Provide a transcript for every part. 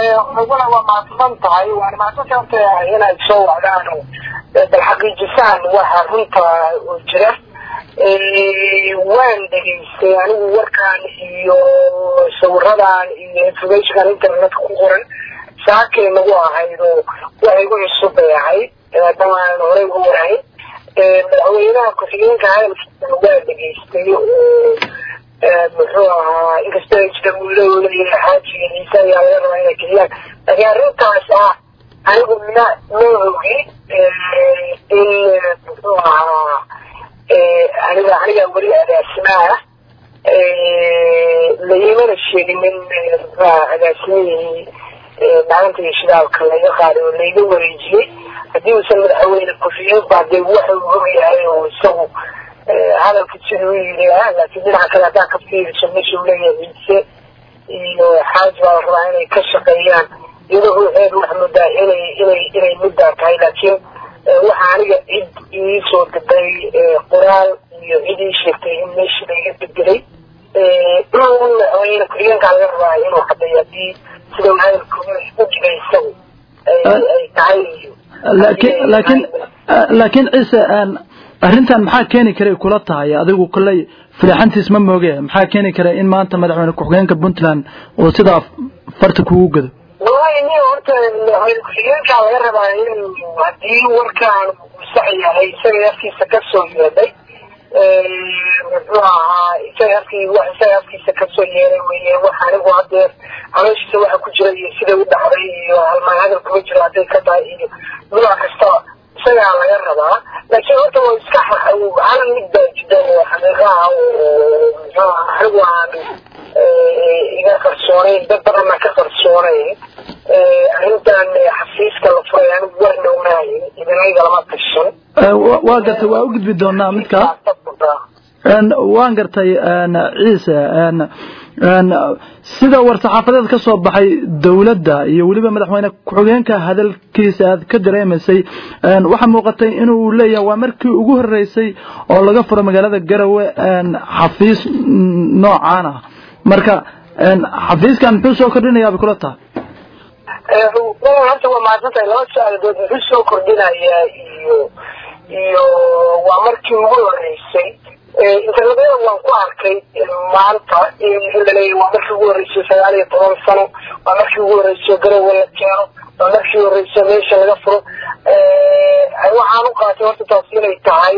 naguna waa mahadsan tahay waana mahadsantaanta inaad soo wacdaan bal xaqiijisaan waxa runta oo jira waan dhegaystay anigu warkaan iyo sawiradan iyo informationkan internetka ku qoran saakay nagu ahayd oo waxay gu cusub bay ahayd maadaama aan horey ugu warahayn madaxweynaha ku-xigeenka hadalkiisana waa dhegaystay oo muxuu ahaa inkastoo ay jira wiilahoo leeyahay xaajiga ciise ayaa laga rabaa inay keliyaan laakiin arrintaas ah anigu ma ma ogi in muxuu ahaa aniga aniga weli agaasimaha laimana sheegin in muxuaha agaasimihii maalinta iyo shidaalka laga qaaday oo layga wareejiyey haddii uusan madaxweyne ku-xigeen baa dee waxa uu ogyahay oo isagu hadalka siduu yidhi ah laakiin dhinaca kale haddaa ka fiiriso meesha uu leeyahay ciise iyo xaaji baa la rabaa inay ka shaqeeyaan iyadoo ruuxeedu wax moodaa inay inay inay middaa tahay laakiin waxa aniga cid ii soo gaday qoraal iyo cid ii sheegtay in meesha laga bedelay madaxweyne ku-xigeenkaa laga rabaa inuu cadeeyo haddii sida uu hadalka u jiray isagu ay tahay laakiin laakiin laakiin ciise arrintan maxaa keeni karay kula tahay adigu kolley filaxantiis ma mooge maxaa keeni kara in maanta madaxweyne ku-xigeenka puntland uu sidaa farta kugu gado wallahi ni horta madaxweyne ku-xigeenkaa laga rabaa in haddii warkaan uu sax yahay isaga afkiisa kasoo yeedhay muxuu ahaa isaga afkii wax isaga afkiisa kasoo yeeday weye wax anigu hadeer calooshiisa waxa ku jira iyo sida u dhacday iyo halmaan hadal kuma jiro hadday ka tahay iyo nooc kastaba isagaa laga rabaa laakiin horta waa iska hal mid baa jida oo xaqiiqa ah oo muxuu anigu aan iga qarsoonayn dad badanna ka qarsoonayn arrintan xafiiska la furay anigu warna umaahin idinayga lama tashan waa gartay waa u gudbi doonaa midkaa waan gartay ciise sida war-saxaafadeed ka soo baxay dowladda iyo weliba madaxweyne ku-xigeenka hadalkiisa aad ka dareemaysay waxaa muuqatay inuu leeyahay waa markii ugu horeysay oo laga furo magaalada garowe xafiis noocaan ah marka xafiiskan muxuu soo kordhinayaa bay kula tahay horta waa mahadsantahay laba su-aaladood muxuu soo kordhinayaa iyo iyo waa markii ugu horeysay internetyada waan ku arkay maanta in laleeyahy waa markii ugu horreysay sagaal iyo toban sano waa markii ugu horreysay garowe la keeno waa markii ugu horreysay meesha laga furo waxaan u qaatay horta taas inay tahay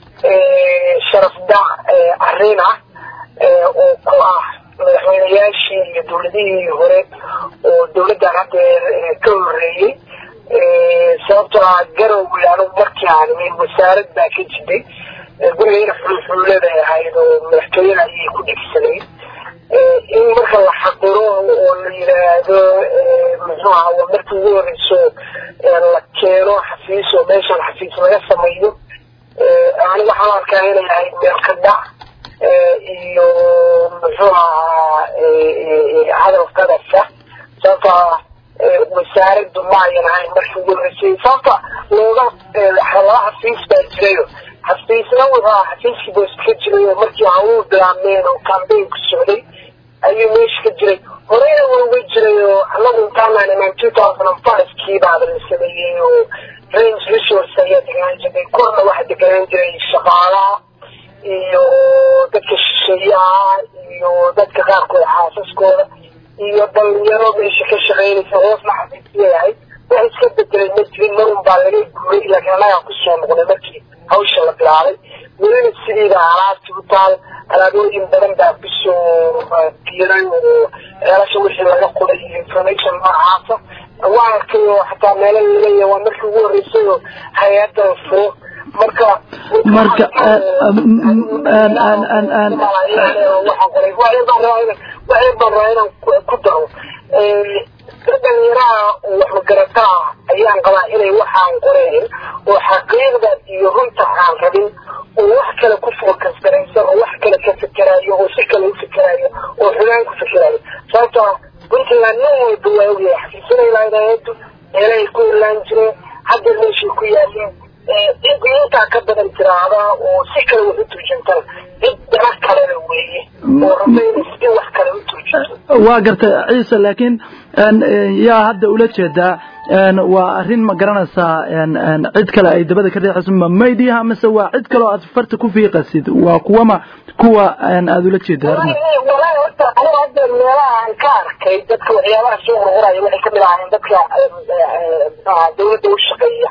sharaf dac arrin ah oo ku ah madaxweyneyaashii iyo dawladihii hore oo dawladdan haddeer ka horreeyey sababtoo ah garowe anigu markii aan wasaarad baa ka jiday gurigayna xulxuuladay ahayd oo madaxtooyada ayay ku dhegsanay in marka la xaqiro oo la yidhaahdo muxuu aha waa markii ugu horeyso la keeno xafiis oo meeshan xafiis laga sameeyo aniga waxaan arkaa inay ahayd meel ka dhac iyo muxuu ahaa hadal qadasa sababto ah wasaaraddu ma ayan ahayn markii ugu horeysay sababta looga laba xafiis baa jirayo xafiisna wuxuu aha xafiiskii boos ka jiray oo markii hawuu bilaabmeen oo cambaynku socday ayuu meesha ka jiray horeyna waa uga jiray oo anagu intaanaan imaan two thousand and five kii baaba la sameeyey oo range resource ayaa deganaan jiray korna waxaa deganaan jiray shaqaalaha iyo dadka shisheeyaha iyo dadka qaarkood xaasaskooda iyo dhalinyaro meesha ka shaqeynaysa hoosna xafiisya ahayd wax iska bedelay ma jirin marun baa laga guuray laakiin annagaa kusoo noqday markii hawsha la bilaabay welina sidiiba alaabti u taal alaabooyin badan baa kusoo biiray oo ceelasha wixii laga qoray iyo information noocaasa waa arkay oo xataa meelo laleeyahay waa markii ugu horreysay oo hay-adda furo marka marka waxay baan rabaa inaan ku daro dhalinyaraha waxmagarataa ayaan qabaa inay waxaan qoreen oo xaqiiqda iyo runta aan rabin oo wax kale ku focus garaysan oo wax kale ka fikerayo oo si kale u fikerayo oo xulaan ku fikerayo sababtoo ah puntland nin walba waa ogyahay xafiisanay lahayd hay-addu meelahay ku ilaan jireen hadda meeshay ku yaaleen ciddii intaa ka badan tiraahda oo si kale wax u turjantana cid dana kalena weeye oo rabaynaysa in wax kale u turjanto waa gartay ciise laakiin yaa hadda ula jeedaa waa arrin ma garanaysaa cid kale ay dabada ka riixayso ma maydiyaha mise waa cid kaleo aad farta ku fiiqasid waa kuwama kuwa aada ula jeeda walahi horta aniga hadda meelaha aan ka arkay dadka waxyaabaha soo horhoraya waxay kamid ahaayeen dadka dawladda u shaqeeya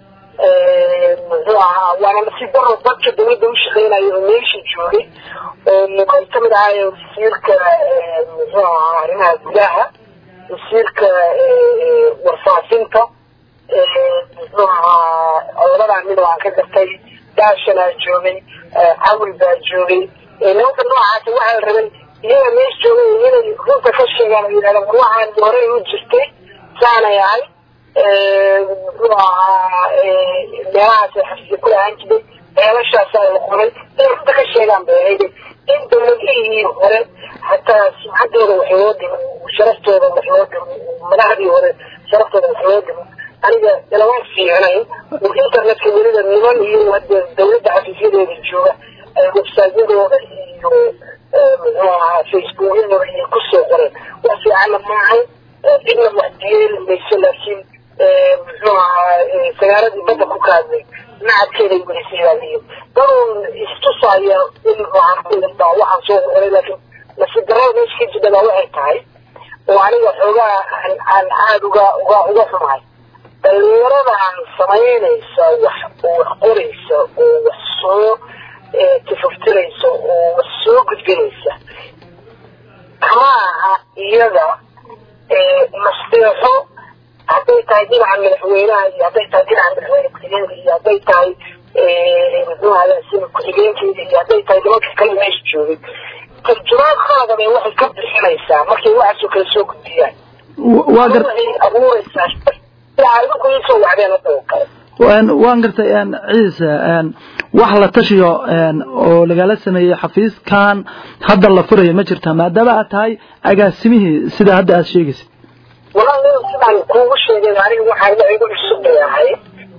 muxuu ahaa waana nasiib daro dadka dawladda u shaqeynaya oo meesha joogay ay kamid ahaayeen wasiirka muxuu ahaa arrimaha gudaha wasiirka warfaafinta muxuu ahaa labadaa mid oo aan ka gartay daashanaa joogay cawil baa joogay nimanka noocaasi waxaa la rabay iyaga meesha joogay inay runta ka sheegaan oo yidhahdaan war waxaan horey u jirtay saanay ahay muxuu ahaa meelahaasay xafiisya ku lahaan jiray ceelashaasaa la qoray inay runta ka sheegaan bay ahayd in dawladihii hore hataa sumcaddooda wax loo dhimo sharaftooda wax loo dhimo madaxdii hore sharaftooda wax loo dhimo aniga ilama fiicnayn oo internetka weliba niman iyo hadda dawladda xafiisyadeeda jooga websaadyadooda iyo muxuu ahaa facebookyadooda iyo kusoo qoreen wax fiicanna maahay cidna wax diyeeli mayso laakiin muxuu ahaa sagaaradii badda ku kaadnay nacadkeeday welisayaayiyo danuun istusaya in baa waxaan soo qoray laakiin nasiib darada meesha ka jidha baa waxay tahay oo aniga xoogaa aan aan aada uga uga uga xumahay dhalinyaradan samaynaysa wax oo wax qoraysa oo wax soo tafaftiraysa oo wax soo gudbinaysa kama aha iyada nasteexo hadday tahay dhinaca madaxweynaha iyo hadday tahay dhinaca madaxweyne ku-xigeenka iyo hadday tahay muxuu agaasima ku-xigeenkeeda iyo hadday tahay nimanka kale meesha joogay tarjumaad qalada bay waxay ka bixinaysaa markay waxaasoo kale soo gudbiyaan waa gar waxay abuuraysaa idinku iisoo wacdeen hadda oo kale waan gartay ciise wax la tashiyo oo lagala sameeyey xafiiskan hadda la furayo ma jirta maadaama aad tahay agaasimihii sida hadda aad sheegaysid walahi sidaan kuugu sheegay aniga waxaan wax igu cusub bay ahayd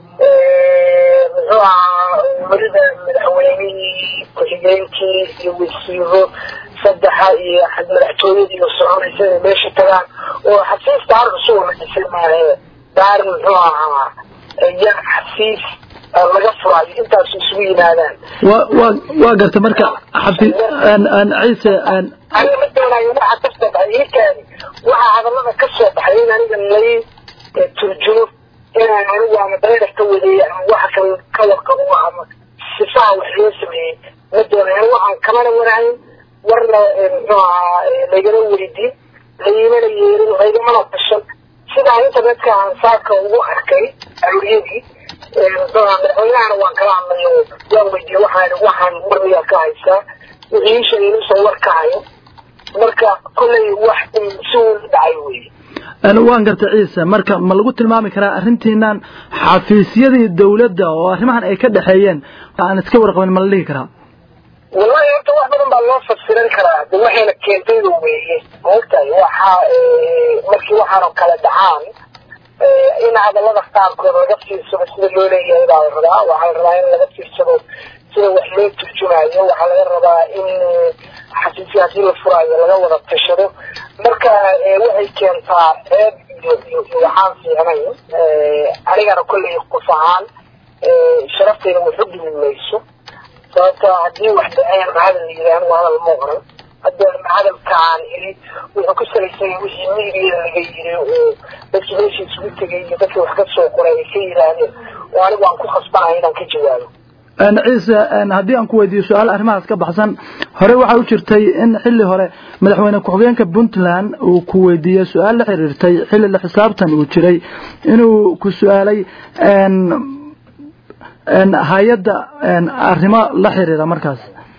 muxuu ahaa weliba madaxweynihii ku-xigeenkii iyo wasiiro saddexa iyo madaxtooyadii oo soconaysa inay meesha tagaan oo xafiis daar cusub la dhisay maahe daar muxuu ahaa yar xafiis laga furaayo intaas isugu yimaadaan wa wa waa garta marka xafi ciise aniga ma doonayo waxa ka soo baxay iikaani waxaa hadallada ka soo baxay in aniga lay turjumo inaan anigu ama dayar ka wadeeyo ama waxa kale ka warqabo ama sifaha wax loo sameeyey ma doonayo waxaan kamana warahayn warna muxuu ahaa laygama weydiin laymana yeerin laygamana tashan sidaa internetka aan saaka ugu arkay awriyadii madaxweynahana waan kala hadlay oo waan weydiiyey waxaan waxaan warmiyaa ka haysaa wixii ii sheegay inuusan war ka hayo marka kollay wax si uun dhacay weye waan gartay ciise marka ma lagu tilmaami karaa arrintiinan xafiisyadii dawladda oo arrimahan ay ka dhexeeyeen aan iska warqabin ma la dhihi karaa wallahi horta wax badan baa loo fasiran karaa de waxayna keentayda weeye maogtahay waxa markii waxaanoo kale dhacaan in hadallada qaarkood laga fiirsado sida loo leeyahay baa la rabaa waxaa la rabaa in laga fiirsado sida wax loo turjumayo waxaa laga rabaa in xafiisya haddii la furaayo laga wada tashado marka waxay keentaa ceeb iyo iyo iyo waxaan fiicnayn anigana kollay qof ahaan sharaftayda waxu dhimi mayso sababto haddii wax dhaceen hadal la yidhi anigu hadal ma oran hadda hadalka aan iri wuxuu ku salaysan yahay wixii miidiya laga yiri oo dadkii meesha isugu tegay iyo dadkii wax ka soo qoray ay ka yidhaahdeen oo anigu aan ku khasbanahay inaan ka jawaabo ciise haddii aan ku weydiiyo su-aal arrimahaas ka baxsan hore waxaa u jirtay in xilli hore madaxweyne ku-xigeenka puntland uu ku weydiiyey su-aal la xiriirtay xilli la xisaabtan uu jiray inuu ku su-aalay hay-adda arrimo la xiriira markaas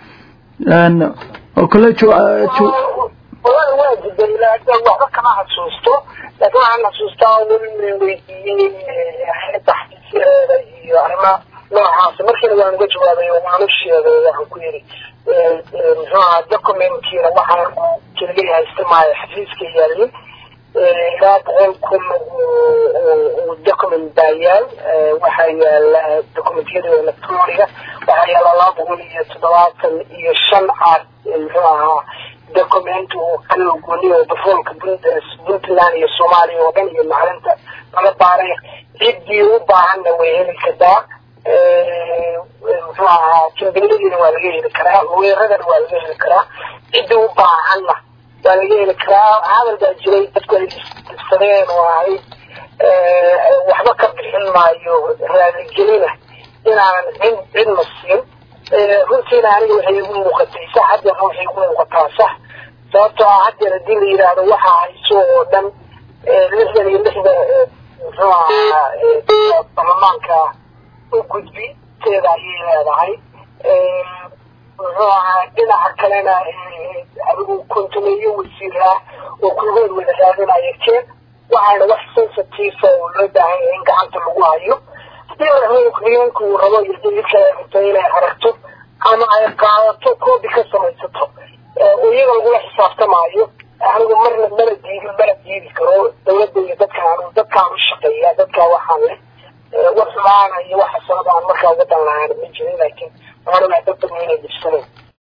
oo kole wallahi waa jiday laakiin waxba kama xasuusto laakiin waxaan xasuustaa weli weydiiyey hay-adda xafiisyadeeda iyo arrima noocaas markiina waan uga jawaabay oo waan u sheegay waxaan ku yidhi muxuu ahaa documentkiina waxaan keliya haysta maayo xafiiska yaalin ilaa boqol kun oo document baa yaal waxaa yaala documentyada electroniga waxaa yaala laba boqol iyo toddobaatan iyo shan caad muxuu ahaa document oo kala gooni oo batroolka puntland iyo soomaaliya oo dhan iyo maclinta laga baaray ciddii u baahanna way heli kartaa muxuu ahaa jimbiladiina waa laga heli karaa weeradana waa laga heli karaa ciddii u baahanna waa laga heli karaa hadal baa jiray dadku ay issadeen oo ahayd waxba ka bixin maayo raaligelina inaan cid cidna siin runtiina aniga waxay igu muuqatay sax haddeer waxay igu muuqataa sax sababtoo ah haddeer haddii la yidhaahdo waxaa hayso oo dhan lixdan iyo lixda muxuu ahaa baarlamaanka u gudbi teeda ayay leedahay muxuu ahaa dhinaca kalena adigu kontumeeyo wasiiraa oo kulgood wada raadinaya keen waxaana wax sensitive oo loo baahan yahay in gacanta lagu hayo haddii madaxweyne ku-xigeenku uu rabo iyo dawlad kale rabto inay aragto ama ay qaadato koobi ka samaysato oo iyaga lagula xisaabtamaayo anigu marna mana diidi mana diidi karo dawladda iyo dadkaan dadkaan u shaqeeya dadkaa waxaan leh wax xumaana iyo wax xasanada aan markaa uga dan lahaan ma jirin laakiin waxaan ogaa dad badan inay dhibsaneen